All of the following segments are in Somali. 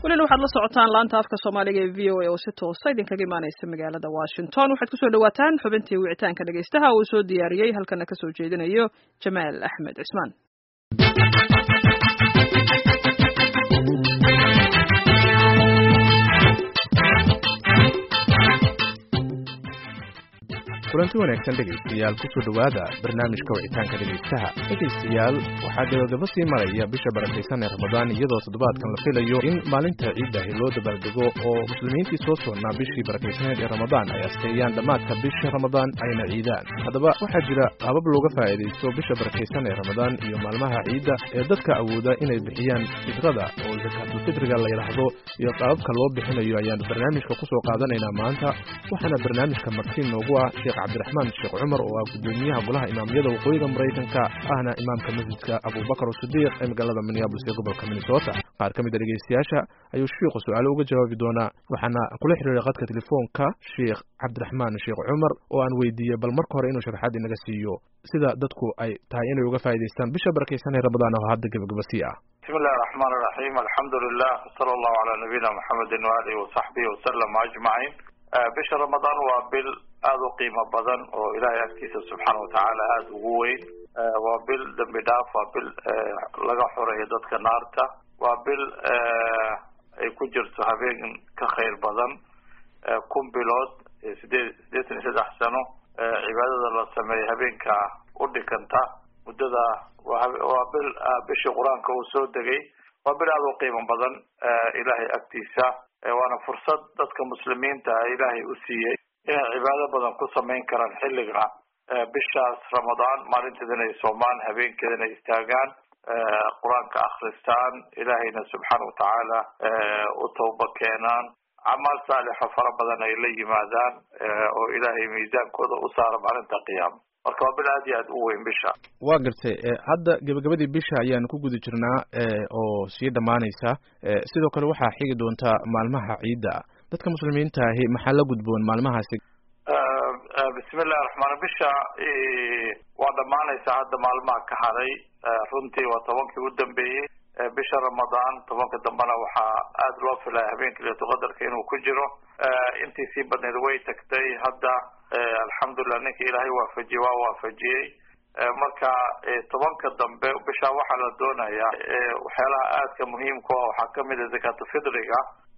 welina waxaad la socotaan laanta afka soomaaliga ee v o a oo si toosa idinkaga imaaneysa magaalada washington waxaad kusoo dhawaataan xubintii wicitaanka dhegeystaha uu soo diyaariyey halkana kasoo jeedinayo jamaal axmed cismaan kulanti wanaagsan dhegaystayaal kusoo dhowaada barnaamijka wicitaanka dhegaystaha dhegaystayaal waxaa gabagaba sii maraya bisha barakaysan ee ramadaan iyadoo toddobaadkan la filayo in maalinta ciiddahi loo dabaaldego oo muslimiintii soo soonnaa bishii barakaysaneed ee ramadaan ay asteeyaan dhammaadka bisha ramadaan ayna ciidaan haddaba waxaa jira habab looga faa'iidaysto bisha barakaysan ee ramadaan iyo maalmaha ciidda ee dadka awooda inay bixiyaan fidrada oo sakaatulfitriga la yidhaahdo iyo qaababka loo bixinayo ayaanu barnaamijka kusoo qaadanaynaa maanta waxaana barnaamijka martiin noogu ah sheekh cabdiraxmaan sheekh cumar oo ah gudoomiyaha golaha imaamyada waqooyiga maraykanka ahna imaamka masjidka abubakar sidiiq ee magaalada minneabolis ee gobolka minnesota qaar ka mid a dhegaystayaasha ayuu shiikhu su-aalo uga jawaabi doonaa waxaana kula xiriiray qadka telefoonka sheekh cabdiraxmaan sheekh cumar oo aan weydiiyey bal marka hore inuu sharaxaad inaga siiyo sida dadku ay tahay inay uga faa'idaystaan bisha barakaysan ee ramadaan oo hadda gebagabasii ah bismi illahi raxmaan iraxiim alxamdu lilah sala allahu calaa nabiyina maxamedin waalihi wasaxbihi wasalam ajmaciin bisha ramadaan waa bil aada u qiimo badan oo ilaahay agtiisa subxaana watacaala aada ugu weyn waa bil dembi dhaaf waa bil laga xoreeyo dadka naarta waa bil ay ku jirto habeen ka khayr badan kun bilood sideed sideetan iyo saddex sano cibaadada la sameeya habeenka u dhikanta muddada waa bil bishii qur-aanka uu soo degay waa bil aada u qiimo badan ilaahay agtiisa waana fursad dadka muslimiinta ilaahay u siiyey inay cibaado badan ku samayn karaan xilliga bishaas ramadaan maalinteeda inay soomaan habeenkeeda inay istaagaan qur-aanka akristaan ilaahayna subxaana watacaala u tawba keenaan camaal saalixo fara badan ay la yimaadaan oo ilaahay miisaankooda u saara maalinta qiyaama marka waa bil aad iyo aad u weyn bisha waa gartay hadda gebagabadii bisha ayaanu ku guda jirnaa oo sii dhammaanaysa sidoo kale waxaa xigi doontaa maalmaha ciidda dadka muslimiinta ahi maxaa la gudboon maalmahaasi bismi illahi raxmaan bisha waa dhammaanaysa hadda maalmaha ka haray runtii waa tobankii u dambeeyey bisha ramadaan tobanka dambena waxaa aada loo filaya habeenka leetuqadarka inuu ku jiro intii sii badneed way tagtay hadda alxamdulilah ninka ilaahay waafajiyey waa waafajiyey marka tobanka dambe bisha waxaa la doonayaa waxyaalaha aadka muhiimka ah waxaa kamid a zakaatufidriga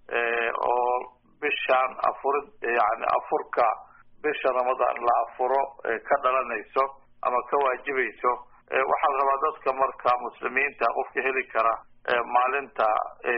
oo bishaan afurid yani afurka bisha ramadaan la afuro ka dhalanayso ama ka waajibayso waxaa la rabaa dadka marka muslimiinta qofka heli kara maalinta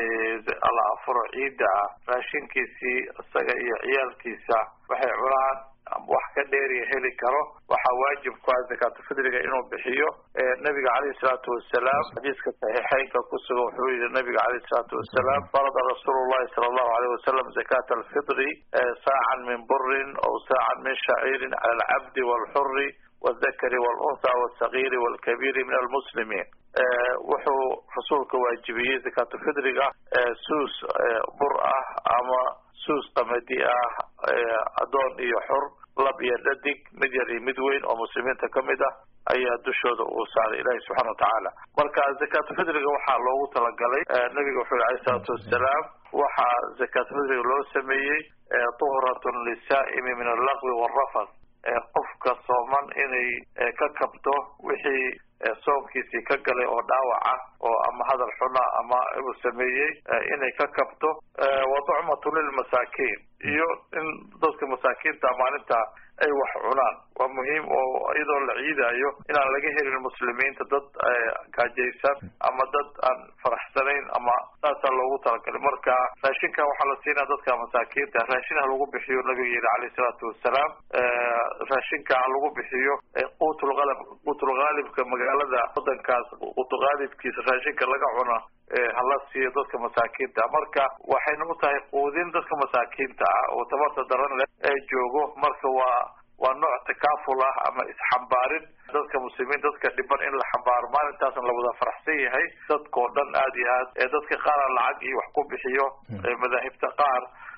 la afuro ciidda ah raashinkiisii isaga iyo ciyaalkiisa waxay cunaan wax ka dheeriya heli karo waxaa waajib ku ah zakaatufidriga inuu bixiyo nabiga caleyhi salaatu wasalaam xadiiska saxiixeynka kusugan wuxuu yihi nabiga caleyhi salaatu wasalaam farada rasuulu llahi sala allahu aleyh wasalam zakata alfidri saacan min burin aw saacan min shaciirin cala alcabdi walxuri waldakari walunha walsagiiri walkabiiri min almuslimiin wuxuu rasuulka waajibiyey zakaatufidriga suus bur ah ama suus qamadi ah addoon iyo xur lab iyo dhadig mid yar iyo mid weyn oo muslimiinta kamid ah ayaa dushooda uu saaray ilaahi subxana watacaala marka zakaatufidriga waxaa loogu talagalay nabiga wuxuu yhi aleyh isalaatu wassalaam waxaa zakaatufidriga loo sameeyey tuhratun lisaa'imi min allaqwi waalrafas qofka sooman inay ka kabto wixii soonkiisii ka galay oo dhaawac ah oo ama hadal xuna ama uu sameeyey inay ka kabto wa ducmatu lilmasaakiin iyo in dadka masaakiinta maalinta ay wax cunaan waa muhiim oo iyadoo la ciidayo inaan laga helin muslimiinta dad gaajaysan ama dad aan faraxsanayn ama saasaa loogu talagalay marka raashinka waxaa la siinaya dadka masaakiinta raashin ha lagu bixiyo nabiga yihi caleyh salaatu wasalaam raashinka ha lagu bixiyo quutulqalab quutulqaalibka magaalada wadankaas quutulqaalibkiisa raashinka laga cuna hala siiyo dadka masaakiinta marka waxayna u tahay quudin dadka masaakiinta ah oo tabarta daran leh ee joogo marka waa waa nooc takaaful ah ama isxambaarin dadka muslimiin dadka dhiban in la xambaaro maalintaasna la wada faraxsan yahay dadkao dhan aada iyo aad ee dadka qaara lacag iyo wax ku bixiyo madaahibta qaar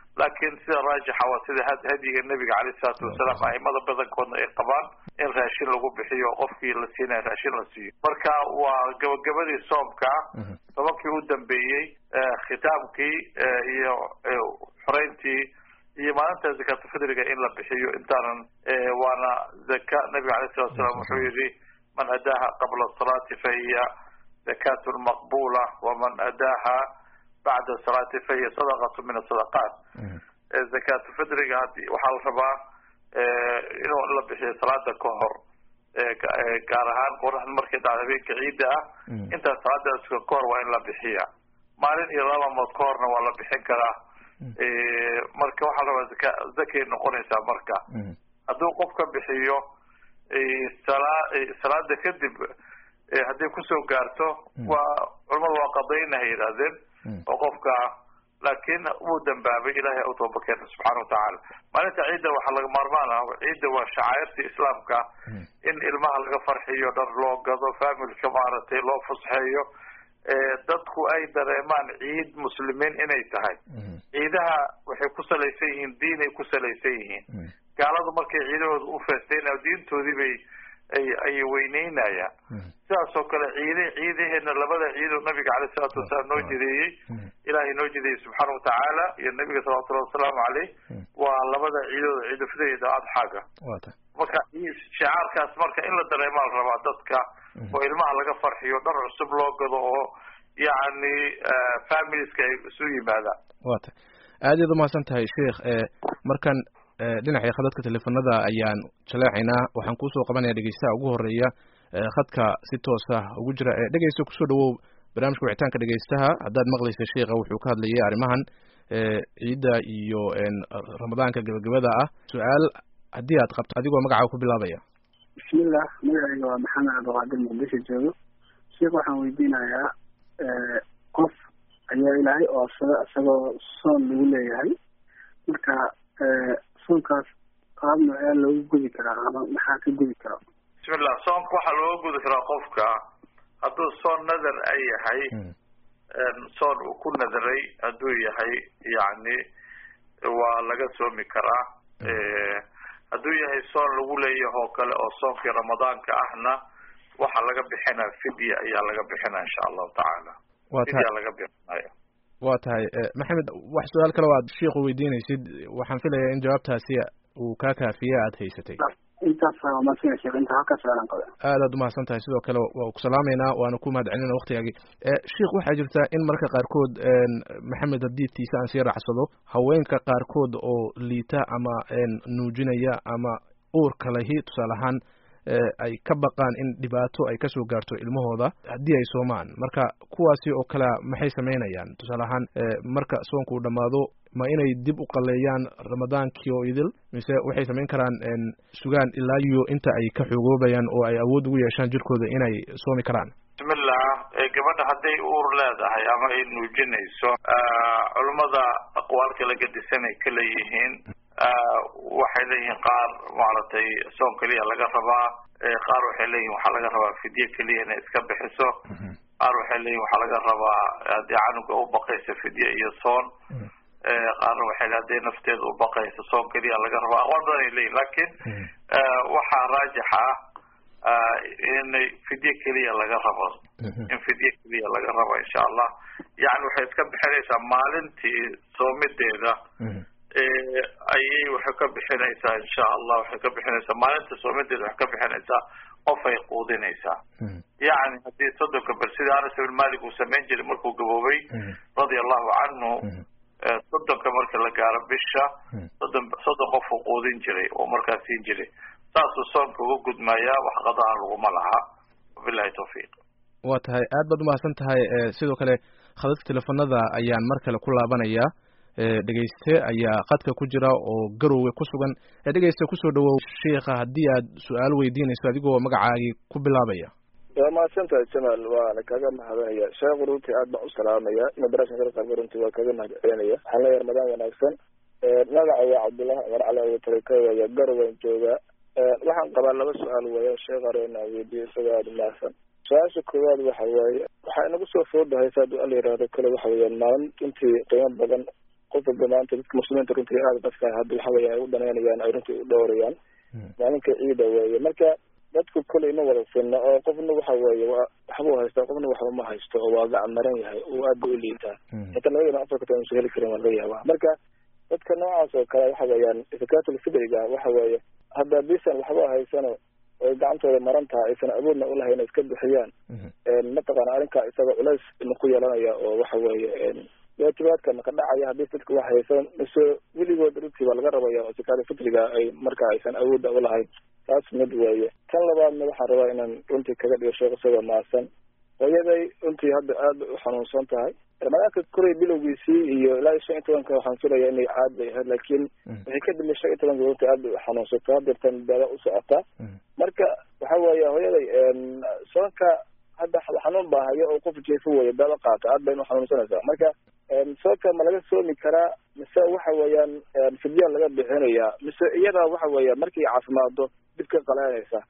laakiin sida raajixa waa sida hadyiga nebiga caleyh isalaatu wasalaam aimada badankoodna ay qabaan in raashin lagu bixiyo qofkii la siinaya raashin la siiyo marka waa gabagabadii soomka tobankii u dambeeyey khitaamkii iyo xoreyntii iyo maalinta zakatulfidriga in la bixiyo intaanan waana zaka nabiga alay salatu salam wuxuu yihi man adaaha qabla salaati fahiya zakatun maqbula waman adaaha bacda salaati fahiya sadaqatu min asadaqaat zakatulfidriga hadi waxaa la rabaa inuu la bixiyo salaada ka hor gaar ahaan qoraxda markay dhacda habeenka ciidda ah intaas salaada suka ka hor waa in la bixiya maalin iyo laba mood ka horna waa la bixin karaa marka waxaa la rabaa zaka zakay noqonaysaa marka hadduu qof ka bixiyo sala salaada kadib hadday kusoo gaarto waa culamadu waa qadaynaha yidhahdeen oo qofka laakiin wuu dambaabay ilahay u tooba keena subxaana watacaala maalinta ciidda waxaa laga maarmaan ah ciidda waa shacairta islaamka in ilmaha laga farxiyo dhar loo gado familka maaragtay loo fusxeeyo dadku ay dareemaan ciid muslimiin inay tahay ciidaha waxay ku salaysan yihiin diinay ku salaysan yihiin gaaladu markay ciidahooda u feestayna diintoodii bay ay ay weyneynayaan sidaas oo kale ciide ciidaheena labada ciidoo nabiga caleyh isalaatu wasalaam noo jideeyey ilaahay noo jideeyey subxaana watacaala iyo nabiga salawatullahi wasalaamu caleyh waa labada ciidooda ciidulfidriga adxaaga marka shicaarkaas marka in la dareemaa la rabaa dadka oo ilmaha laga farxiyo dhar cusub loo gado oo yacni familiska ay isu yimaadaan wa tay aad iyaad umahadsan tahay sheikh markan dhinaca khadadka teleefanada ayaan jaleecaynaa waxaan kuusoo qabanaya dhegeystaha ugu horeeya khadka si toos ah ugu jira dhegeysta kusoo dhawow barnaamijka wicitaanka dhegeystaha haddaad maqlaysa sheikha wuxuu ka hadlayay arrimahan ciidda iyo ramadaanka gabagabada ah su-aal haddii aad qabto adigoo magacaa ku bilaabaya bismillah magacayga waa maxamed cabdiqaadir muqdisho joogo sheikh waxaan weydiinayaa qof ayaa ilaahay oosada isagoo soon lagu leeyahay marka soonkaas qaab noocee loogu gudi karaa ama maxaa ka gudi kara bismillah soonka waxaa looga gudi karaa qofka hadduu soon nadar ay yahay soon uu ku nadaray hadduu yahay yacni waa laga soomi karaa hadduu yahay soon lagu leeyahay oo kale oo soonkii ramadaanka ahna waxaa laga bixinaya fidya ayaa laga bixinaya insha allahu tacaala fidya laga bixinaya waa tahay maxamed wax su-aal kale o aad sheikhu weydiinaysid waxaan filayaa in jawaabtaasi uu kaa kaafiye aada haysatay aad aad umahadsan tahay sidoo kale waa ku salaameynaa waana ku mahad celinaa waktigaagii sheikh waxaa jirta in marka qaarkood maxamed hadiidkiisa aan sii raacsado haweenka qaarkood oo liita ama nuujinaya ama uurka lahi tusaale ahaan ay ka baqaan in dhibaato ay kasoo gaarto ilmahooda haddii ay soomaan marka kuwaasi oo kale maxay samaynayaan tusaale ahaan marka soonka uu dhammaado ma inay dib u qaleeyaan ramadaankii oo idil mise waxay samayn karaan sugaan ilaa iyo inta ay ka xogoobayaan oo ay awood ugu yeeshaan jirkooda inay soomi karaan bismillah gabadha hadday uur leedahay ama ay nuujinayso culummada aqwaal kala gadisan ay ka leeyihiin waxay leeyihiin qaar maaragtay soon keliya laga rabaa qaar waxay leeyihin waxaa laga rabaa fidye keliya inay iska bixiso qaar waxay leeyihin waxaa laga rabaa haddii canuga u baqaysa fidye iyo soon qaarna waxay le hadday nafteeda u baqaysa soon keliya laga rabaa aqwaal badan ay leeyihin lakin waxaa raajix ah in fidye keliya laga rabo in fidye keliya laga rabo insha allah yani waxay iska bixinaysaa maalintii soomideeda ayay waxay ka bixinaysaa insha allah waxay ka bixinaysaa maalinta soomideeda waxay ka bixinaysaa qof ay quudinaysaa yani haddii soddonka bal sida anas ibn malik uu samayn jiray markuu gaboobay radia allahu canhu soddonka marka la gaaro bisha soddon soddon qof uu quudin jiray oo markaas siin jiray saasuu soonka uga gudmayaa wax qadaha laguma laha wabilahi tawfiiq waa tahay aad baad umahadsan tahay sidoo kale khadadka teleefanada ayaan mar kale ku laabanaya dhegeyste ayaa qadka ku jira oo garowe ku sugan dhegeyste kusoo dhawow sheikha haddii aad su-aal weydiinayso adigoo magacaagii ku bilaabaya waa mahadsan tahay jamaal waana kaga mahadinaya sheekhu runtii aad baan u salaamaya madrasa qarqarba runtii waa kaga mahad celinaya waxaan leeyahay ramadaan wanaagsan magaca waa cabdullahi cumar cali abutarika waya garowan jooga waxaan qabaa laba su-aal weya sheekh arena weydiiyo isagoo aada umahadsan su-aasha koowaad waxa waaye waxaa inagu soo foodahay saad al yihahdo kale waxa weeyaan maalin runtii qiimo badan qof walba maanta dadka muslimiinta runtii aada dadka hadda waxa weya ay u danaynayaan ay runtii u dhowrayaan maalinka ciida weeye marka dadku koley ma wada sinna oo qofna waxa weeye wa waxbuu haystaa qofna waxba ma haysto oo waa gacan maran yahay oo aad ba u liitaa xitaa laga yaaba afarka tan usan heli karin waa laga yaabaa marka dadka noocaas oo kale waxa weeyaan zakatul fidriga waxa weeye hadda bisan waxba haysano oy gacantooda maran tahay aysan awoodna ulahayn inay iska bixiyaan mataqaana arrinkaa isaga culays ku yeelanaya oo waxa weeye waatibaadka maka dhacaya haddii dadka wax haysan mise weligood runtii baa laga rabaya oo zakatul fitriga ay marka aysan awoodda ulahayn taas mid weeye tan labaadna waxaan rabaa inaan runtii kaga dhigo sheekh isagoo maasan hooyaday runtii hadda aada u xanuunsan tahay ramadaanka koray bilowgiisii iyo ilaa iyo shan iyo tobanka waxaan filaya inay caad bay ahayd laakiin waxay ka dambe shan iyo tobanka runtii aad bay u xanuunsato hadeertan daada u socotaa marka waxa weeye hooyaday soonka hadda xanuun baa hayo oo qof jeefo weeye daada qaata aad bayna uxanuunsanaysaa marka soonka ma laga soomi karaa mise waxa weeyaan fidyaa laga bixinayaa mise iyada waxa weeya markay caafimaado dib ka qalaanaysa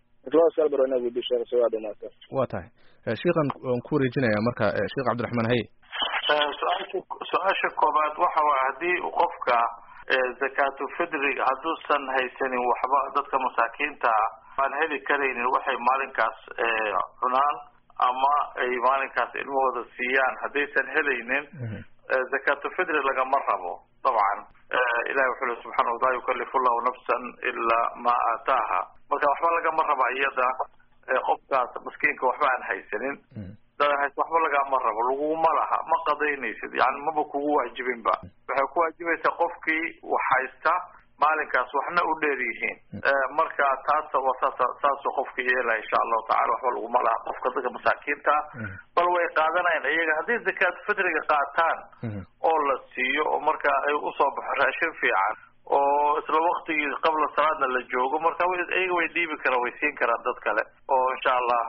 wa tahay sheikhan waan ku wareejinaya marka sheekh cabdiraxmaan haye su-aasha su-aasha koobaad waxa waay haddii qofka zakaatu fidriga hadduusan haysanin waxba dadka masaakiinta aan heli karaynin waxay maalinkaas cunaan ama ay maalinkaas ilmahooda siiyaan haddaysan helaynin zakaatu fidri lagama rabo dabcan ilahi wuxuu le subxaana laa yukalifu llahu nafsan ilaa ma aataaha marka waxba lagama raba iyada qofkaas maskiinka waxba aan haysanin dadahays waxba lagama rabo laguma laha ma qadaynaysid yani maba kugu waajibinba waxay ku waajibaysaa qofkii wax haysta maalinkaas waxna u dheer yihiin marka taas saas saasuu qofka yeelaya insha allahu tacala waxba laguma laha qofka dadka masaakiinta bal way qaadanayaan iyaga hadday zakaat fitriga qaataan oo la siiyo oo marka ay usoo baxo raashin fiican oo isla waktigii qabla salaadna la joogo marka iyaga way dhiibi karaan way siin karaan dad kale oo insha allah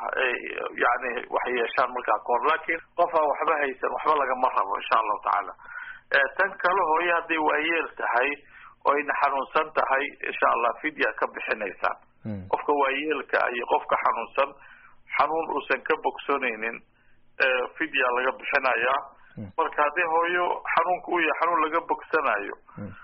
yani waxay yeeshaan markaa kahor laakin qof aan waxba haysan waxba lagama rabo insha allahu tacaala tan kale hooye hadday waayeel tahay oo ayna xanuunsan tahay insha allah fidya ka bixinaysaan qofka waayeelka iyo qofka xanuunsan xanuun uusan ka bogsanaynin fidya laga bixinayaa marka haddii hooyo xanuunka u yahay xanuun laga bogsanayo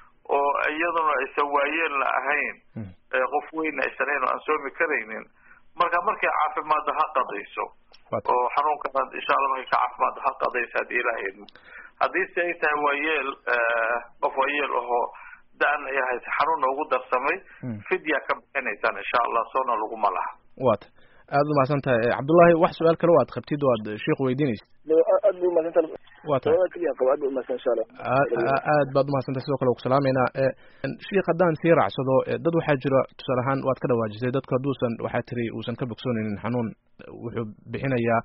oo iyaduna aysan waayeelna ahayn qof weyna aysan ahayn oo aan soomi karaynin marka markay caafimaadda ha qadayso oo xanuunkana insha allah markay ka caafimaadda ha qadayso haddii ilaha idmo haddii se ay tahay waayeel qof waayeel ahoo da-an ay haysa xanuunna ugu darsamay fidya ka bixinaysaan insha allah soona laguma laha wata aada umahadsan tahay cabdullahi wax su-aal kale o aad qabtid oo aad sheikh weydiinaysid aad bu umahadsan wa tahay aad bu umahadsan insha allah aad baad umahadsantahay sidoo kale ku salaameynaa sheikh haddaan sii raacsado dad waxaa jira tusaale ahaan waad ka dhawaajisay dadku hadduusan waxaa tiri uusan ka bogsoonaynin xanuun wuxuu bixinayaa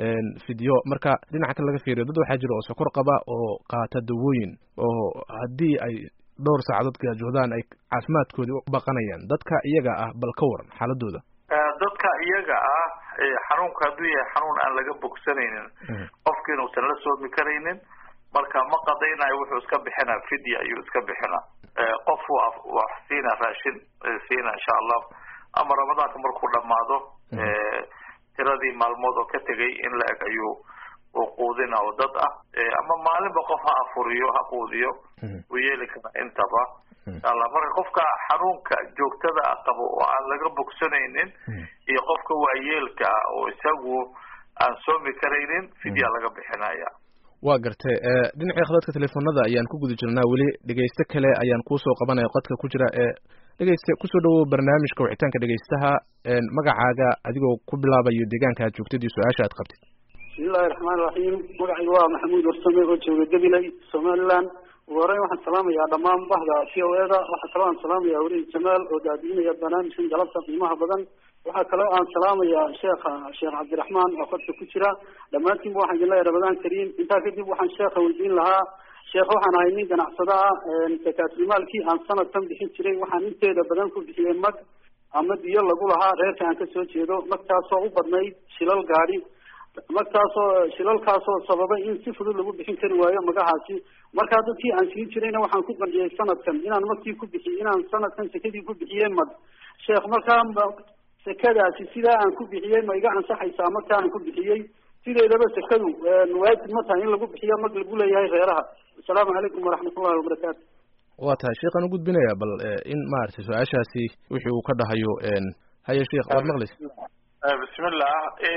fidyo marka dhinaca kale laga fiiriyo dad waxaa jira oo sokor qaba oo qaata dawooyin oo haddii ay dhowr saacadood gaajoodaan ay caafimaadkoodii u baqanayaan dadka iyaga ah bal ka waran xaaladooda dadka iyaga ah xanuunka hadduu yahay xanuun aan laga bogsanaynin qofkiina uusan la soomi karaynin marka ma qadaynayo wuxuu iska bixinaa fidya ayuu iska bixinaa qof wax siina raashin siina insha allah ama ramadaanka markuu dhamaado tiradii maalmood oo ka tegay in la eg ayuu uu quudina oo dad ah ama maalinba qof ha afuriyo ha quudiyo uu yeeli kara intaba insha allah marka qofka xanuunka joogtada ah qabo oo aan laga bogsanaynin iyo qofka waayeelka ah oo isagu aan soomi karaynin fidya laga bixinaya waa gartay dhinacii khadadka telefoonada ayaan ku guda jirnaa weli dhegeyste kale ayaan kuusoo qabanaya qodka ku jira ee dhegeyste kusoo dhawow barnaamijka wicitaanka dhegeystaha magacaaga adigoo ku bilaabayo deegaanka aad joogtid iyo su-aasha aad qabtid bismillahi raxmaan raxiim magacayga waa maxamuud warsame oo jooga gabiley somaliland ugu horeyn waxaan salaamayaa dhammaan bahda v o e da waxaa kaloo aan salaamayaa welihi jamaal oo daadiinaya barnaamijkan galabta qiimaha badan waxaa kaloo aan salaamayaa sheekha sheekh cabdiraxmaan oo fadka ku jira dhammaantiinba waxaan idin leeyahay ramadaan kariim intaa kadib waxaan sheekha weydiin lahaa sheekh waxaan ahay nin ganacsada ah zakaatulmaalkii aan sanadkan bixin jiray waxaan inteeda badan ku bixiyey mag ama diyo lagu lahaa reerka aan kasoo jeedo magtaasoo u badnayd shilal gaadi magtaasoo shilalkaasoo sababay in si fudud lagu bixin kari waayo magahaasi markaa dadkii aan siin jirayna waxaan ku qanciyey sanadkan inaan magtii ku bixiy inaan sanadkan sekadii ku bixiyey mag sheekh markaa sekadaasi sidaa aan ku bixiyey ma iga ansaxaysaa magta aan ku bixiyey sideedaba sekadu waajib ma tahay in lagu bixiyo mag lagu leeyahay reeraha asalaamu calaykum waraxmatullahi wabarakaatu waa tahay sheekhaan u gudbinaya bal in maaragtay su-aashaasi wixii uu ka dhahayo haye sheekh waad maqlaysa bismillah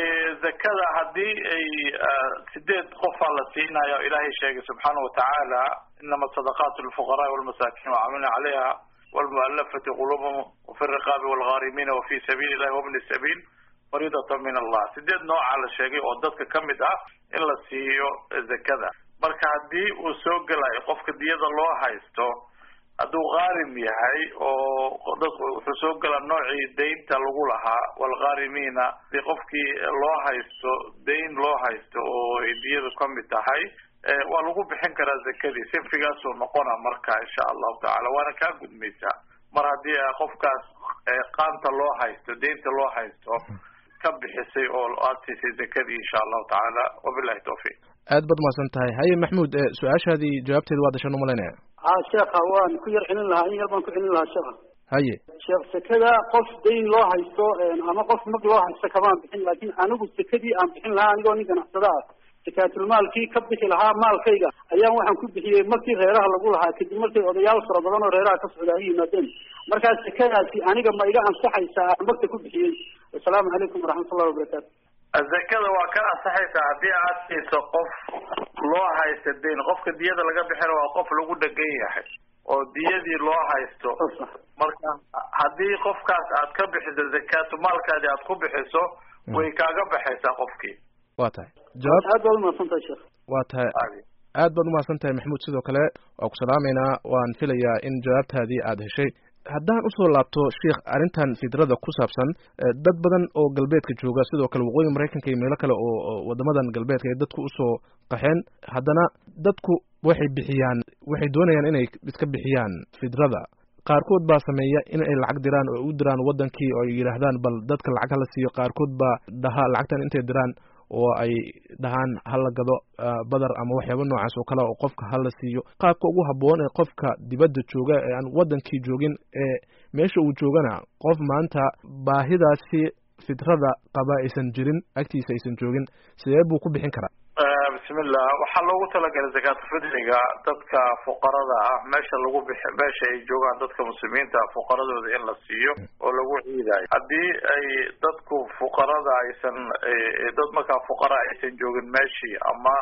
zakada haddii ay sideed qofaa la siinayo ilaahay sheegay subxaana watacaala inama sadaqaatu lilfuqaraai walmasaakin wacamilna calayha walmualafati quluubhum wafi riqaabi walghaarimiina wafi sabiili illahi wabni sabiil fariidatan min allah sideed noocaa la sheegay oo dadka kamid ah in la siiyo zakada marka haddii uu soo gelayo qofka diyada loo haysto hadduu qaarim yahay oo dad wuxuu soo gelaa noocii daynta lagu lahaa walghaarimiina hadii qofkii loo haysto dayn loo haysto oo ay diyadu kamid tahay waa lagu bixin karaa zakadii sinfigaasuu noqona marka insha allahu tacala waana kaa gudmaysaa mar haddii qofkaas qaanta loo haysto daynta loo haysto ka bixisay oo aad siisay zakadii insha allahu tacaala wabilahi tawfiiq aad baad umahadsan tahay haye maxmuud su-aashaadii jawaabteeda waa dashan umalaynaya ha sheekha waan ku yar celin lahaa in yar baan ku celin lahaa sheekha haye sheekh sekada qof dayn loo haysto ama qof mag loo haysto kamaan bixin laakin anigu sekadii aan bixin lahaa anigoo nin ganacsada ah sakaatulmaalkii ka bixi lahaa maalkayga ayaan waxaan ku bixiyey markii reeraha lagu lahaa kadib markay odayaal fara badan oo reeraha ka socda ay yimaadeen markaa sekadaasi aniga ma iga ansaxaysaa aan magta ku bixiyey assalaamu calaykum waraxmatullahi wabarakaatu zakada waa ka ansaxaysaa haddii aad siiso qof loo haysta dayn qofka diyada laga bixina waa qof lagu dhegan yahay oo diyadii loo haysto marka haddii qofkaas aad ka bixiso zakaatu maalkaadi aad ku bixiso way kaaga baxaysaa qofkii waa tahay jawaab aad baad umahadsan tahay sheekh waa tahay aad baad umahadsan tahay maxamuud sidoo kale waa ku salaameynaa waan filayaa in jawaabtaadii aada heshay haddaan usoo laabto sheikh arrintan fidrada ku saabsan dad badan oo galbeedka jooga sidoo kale waqooyi maraykanka iyo meelo kale oo wadamadan galbeedka ay dadku usoo qaxeen haddana dadku waxay bixiyaan waxay doonayaan inay iska bixiyaan fidrada qaarkood baa sameeya in ay lacag diraan oo u diraan wadankii oo ay yidhaahdaan bal dadka lacag hala siiyo qaarkood baa dhaha lacagtan intay diraan oo ay dhahaan hala gado badar ama waxyaaba noocaas oo kale oo qofka hala siiyo qaabka ugu habboon ee qofka dibadda jooga ee aan wadankii joogin ee meesha uu joogana qof maanta baahidaasi fidrada qaba aysan jirin agtiisa aysan joogin sidee buu ku bixin karaa bismillah waxaa loogu talagalay zakaatulfidriga dadka fuqarada ah meesha lagu bix meesha ay joogaan dadka muslimiinta fuqaradooda in la siiyo oo lagu ciidayo haddii ay dadku fuqarada aysan dad markaa fuqara aysan joogin meeshii ama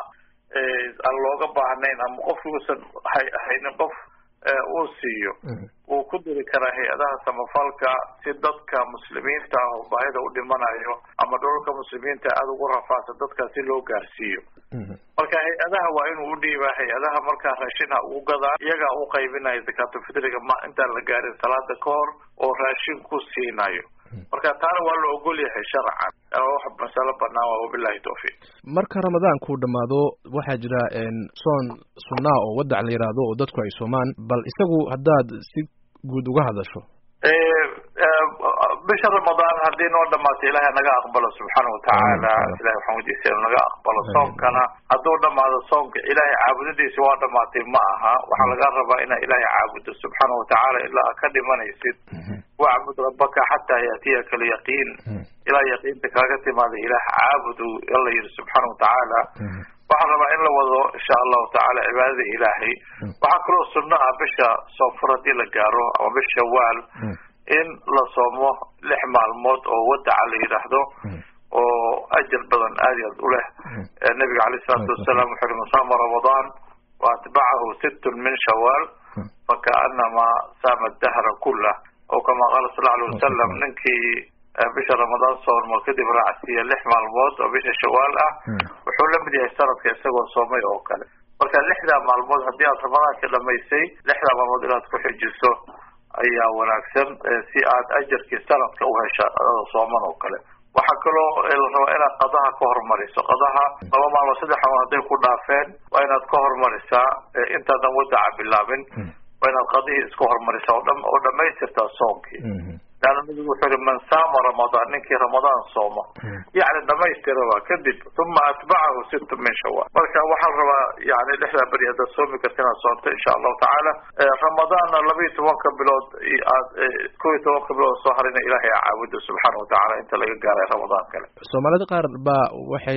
aan looga baahnayn ama qofkuusan haynin qof uu siiyo wuu ku diri karaa hay-adaha samafalka si dadka muslimiinta ah oo baahida u dhimanayo ama dholalka muslimiinta aada ugu rafaasa dadkaas si loo gaarsiiyo marka hay-adaha waa inuu udhiibaa hay-adaha markaa raashin ha ugu gadaa iyagaa u qaybinaya zakaatulfitriga ma intaan la gaarin salaada ka hor oo raashin ku siinayo marka taana waa la ogol yahay sharcan wax masalo banaan waa wabilahi tawfiiq marka ramadaanku dhamaado waxaa jira soon sunnaa oo wadac la yidhaahdo oo dadku ay soomaan bal isagu haddaad si guud uga hadasho bisha ramadaan haddii noo dhamaato ilahay naga aqbalo subxaana watacaala ilahay waxaan weydiisay inu naga aqbalo soonkana hadduu dhamaado soonka ilahay caabudadiisa waa dhamaatay ma aha waxaa laga rabaa inaa ilahay caabudo subxaana watacaala ilaa ka dhimanaysid wacbud rabbaka xataa yaatiyaka alyaqiin ilaa yaqiinta kaaga timaada ilaah caabudu alla yihi subxaana watacaala waxaan rabaa in la wado insha allahu tacaala cibaadada ilaahay waxaa kaloo sunno ah bisha soonfur haddii la gaaro ama bisha shawaal in la soomo lix maalmood oo wadaca la yidhaahdo oo ajar badan aad i aad u leh nabiga caleyh isalaatu wasalaam wuxu uhi man saama ramadaan wa atbacahu sittun min shawaal fakaanama saama dahra kullah oo kama qaala sal alay wasalam ninkii bisha ramadaan soonmo kadib raacsiiya lix maalmood oo bisha shawaal ah wuxuu la mid yahay sanadka isagoo soomay oo kale marka lixdaa maalmood haddii aad ramadaanka dhamaysay lixdaa maalmood inaad ku xijiso ayaa wanaagsan si aad ajarkii sanadka u hesha adada sooman oo kale waxaa kaloo la rabaa inaad qadaha ka hormariso qadaha laba maalmood saddex maalmood hadday ku dhaafeen waa inaad ka hormarisaa intaadan wadaca bilaabin waa inaad qadihii iska hormarisaa oo dha oo dhamaystirtaa soonkii leanna nabigu wuxuu yihi man saama ramadaan ninkii ramadaan sooma yacni dhamaystiraba kadib uma atbacahu sittu min shawaal marka waxaa la rabaa yani lixdaa beri haddaad soomi karta inaad soonto insha allahu tacaala ramadaanna laba iyo tobanka bilood aad kow iyo tobanka bilood soo harina ilahay a caabudo subxaana watacaala inta laga gaaray ramadaan kale soomaalida qaar baa waxay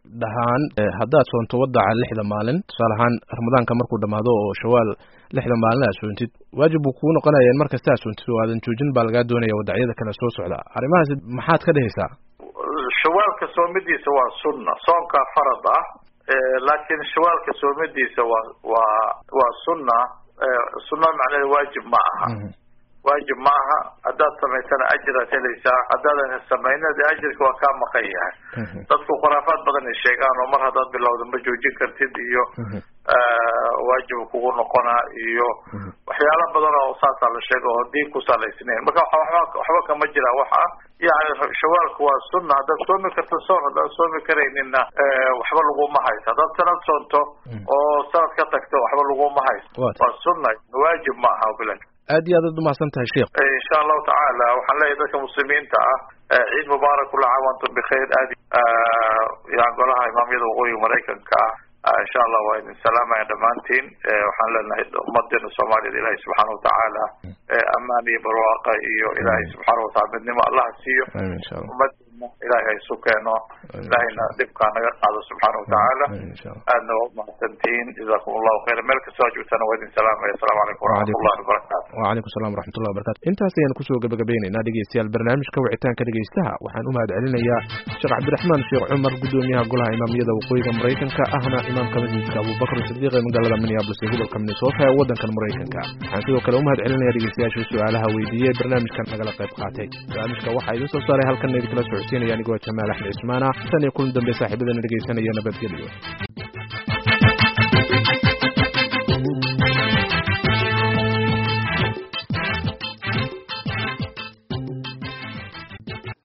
dhahaan haddaad soonto wadaca lixda maalin tusaale ahaan ramadaanka markuu dhamaado oo shawaal lixda maalin aad soontid waajib buu kuu noqonaya in markasta aad soontid oo aadan joojin baa lagaa doonaya wadacyada kale soo socda arrimahaas maxaad ka dhehaysaa shawaalka soomidiisa waa sunna soonkaa farad ah laakiin shawaalka soomidiisa waa waa waa sunna sunna macnaheeda waajib ma aha waajib ma aha haddaad samaysana ajiraad helaysaa haddaadan samayna de ajirka waa kaa maqan yahay dadku khuraafaad badan ay sheegaan oo mar haddaad bilowda ma joojin kartid iyo waajib kugu noqonaa iyo waxyaalo badan oo saasaa la sheega oo diin ku salaysnayn marka waba waxba kama jira waxa yani shawaalku waa sunna haddaad soomi karto soon haddaad soomi karaynina waxba laguma haysto haddaad sanad soonto oo sanad ka tagto waxba laguma haysto waa sunna waajib ma aha bila aad iyo aad ad umahadsan tahay sheekh insha allahu tacaala waxaan leeyahay dadka muslimiinta ah ciid mubaarak kula caam antum bikhayr aad yan golaha imaamyada waqooyiga maraykanka ah insha allah waa idin salaamaya dhammaantiin waxaan leenahay ummadeena soomaaliyada ilahay subxaana watacaala amaan iyo barwaaqa iyo ilaahay subxaana watacala midnimo allaha siiyo ummadeena ilahay ha isu keeno ilahayna dhibkaa naga qaado subxaana watacaala aadna waa umahadsantihiin jazakum allahu khayra meel kastoo joogtana waa idin salaamaya asalamu calaykum waraxmatullahi wabarakatu wacalaykum salam waraxmatullahi wabarakatu intaas ayaan kusoo gabagabaynaynaa dhegeystayaal barnaamijka wicitaanka dhegeystaha waxaan u mahad celinayaa sheekh cabdiraxmaan sheekh cumar guddoomiyaha golaha imaamiyada waqooyiga maraykanka ahna imaamka masjidka abubakr sidiiq ee magaalada minneabolis ee gobolka minnesota ee waddankan maraykanka waxaan sidoo kale u mahad celinaya dhegeystayaasha su-aalaha weydiiyey barnaamijkan nagala qayb qaatay barnaamijka waxaa idin soo saaray halkan idinkala socodsiinaya anigoo jamaal axmed cismaana tan iyo kulan dambe saaxiibadana dhegeysanaya nabadgelyo